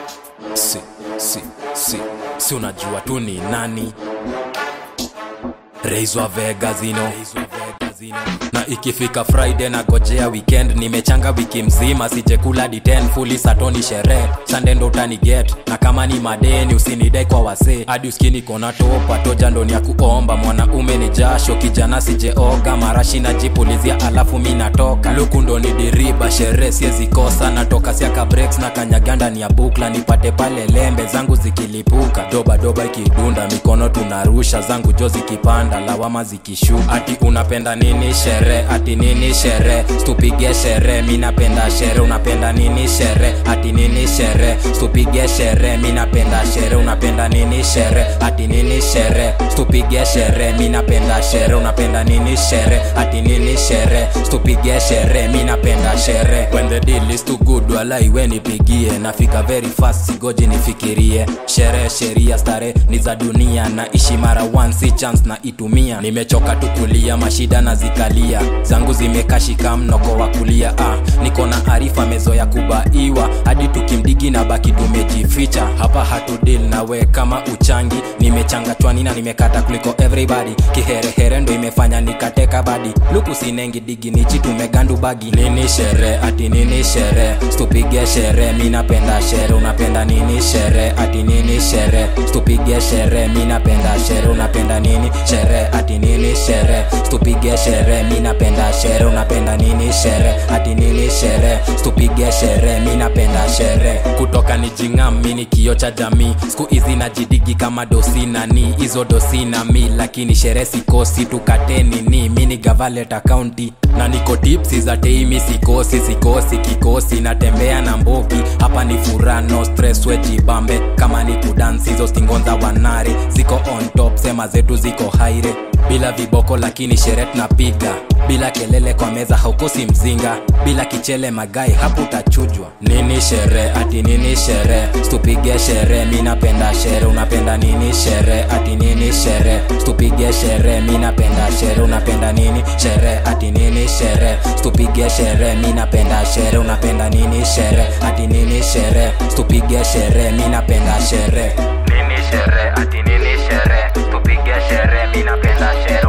si si si si unajua tu ni nani reizwa vegazino na ikifika friday na gojea weekend nimechanga wiki mzima sijekula diten fuli satoni sherehe sande ndo utaniget na kama ni madeni usinidai kwa wasee hadi uskini kona topa toja ndoni ya kuomba mwanaume ni jasho kijana sijeoga marashi najipulizia alafu mi natoka luku ndo ni diriba sherehe siezikosa natoka siaka breaks na kanyaganda ni ya bukla nipate pale lembe zangu zikilipuka doba doba ikidunda mikono tunarusha zangu jo zikipanda lawama zikishuka ati unapenda nini shere ati nini shere stupige shere mi napenda shere unapenda nini shere ati nini shere stupige shere mi napenda shere unapenda nini shere ati nini shere stupige shere mi napenda shere unapenda nini shere ati nini shere stupige shere mi napenda shere when the deal is too good wala iwe nipigie nafika very fast sigoji nifikirie shere sheria stare ni za dunia na ishi mara one si chance na itumia nimechoka tukulia mashida na zikalia zangu zimekashika mnoko wa kulia ah, niko na arifa mezo ya kubaiwa hadi tukimdigi na baki tumejificha hapa hatudil nawe kama uchangi nimechanga chwani na nimekata kuliko everybody kiherehere ndo imefanya nikateka badi luku sinengi digi nichi tumegandu bagi nini shere ati nini shere stupige shere mi napenda shere unapenda nini shere ati nini shere stupige shere mi napenda shere unapenda nini shere ati nini shere stupige shere mi napenda shere unapenda nini shere ati nini shere stupige shere mi napenda shere kutoka ni jingam mi ni kio cha jamii siku hizi najidigi kama dosi nani hizo dosi na mi lakini shere sikosi tukateni ni mi ni gavaleta kaunti na niko tipsi za teimi sikosi sikosi kikosi natembea na mbogi hapa ni furaha no stress wejibambe kama ni kudansi hizo stingonza wanare ziko on top sema zetu ziko haire bila viboko lakini sherehe tunapiga bila kelele kwa meza haukosi mzinga bila kichele magai hapo utachujwa nini shere ati nini shere stupige shere mi napenda shere unapenda nini shere ati nini shere stupige shere mi napenda shere unapenda nini shere ati nini shere stupige shere mi napenda shere unapenda nini shere ati nini shere stupige shere mi napenda shere nini shere ati nini shere tupige shere mi napenda shere